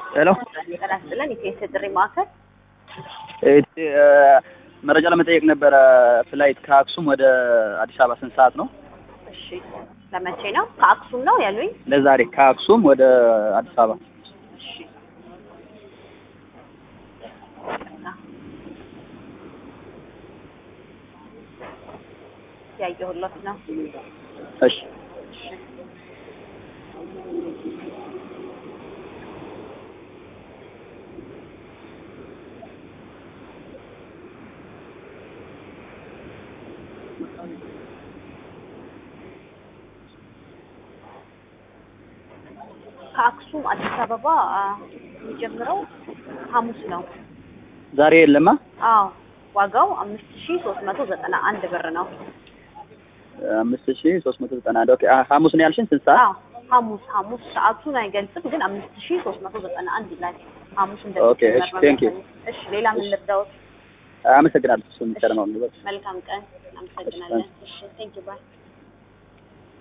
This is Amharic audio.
ሄሎ ጤና ይስጥልን። የሴት ጥሪ ማዕከል መረጃ ለመጠየቅ ነበረ። ፍላይት ከአክሱም ወደ አዲስ አበባ ስንት ሰዓት ነው? እሺ፣ ለመቼ ነው? ከአክሱም ነው ያሉኝ? ለዛሬ ከአክሱም ወደ አዲስ አበባ እሺ፣ ያየሁለት ነው። እሺ ከአክሱም አዲስ አበባ የሚጀምረው ሐሙስ ነው። ዛሬ የለማ። አዎ ዋጋው አምስት ሺ ሶስት መቶ ዘጠና አንድ ብር ነው። አምስት ሺ ሶስት መቶ ዘጠና አንድ ኦኬ። አ- ሐሙስ ነው ያልሽን ስንት ሰዓት? አዎ ሐሙስ ሐሙስ ሰዓቱን አይገልጽም፣ ግን አምስት ሺ ሶስት መቶ ዘጠና አንድ ይላል። ሐሙስ ኦኬ፣ እሺ፣ thank you። እሺ ሌላ ምን ልርዳዎት? አመሰግናለሁ። እሱ የሚቀር ነው። መልካም ቀን። አመሰግናለን። እሺ ቴንክ ዩ ባይ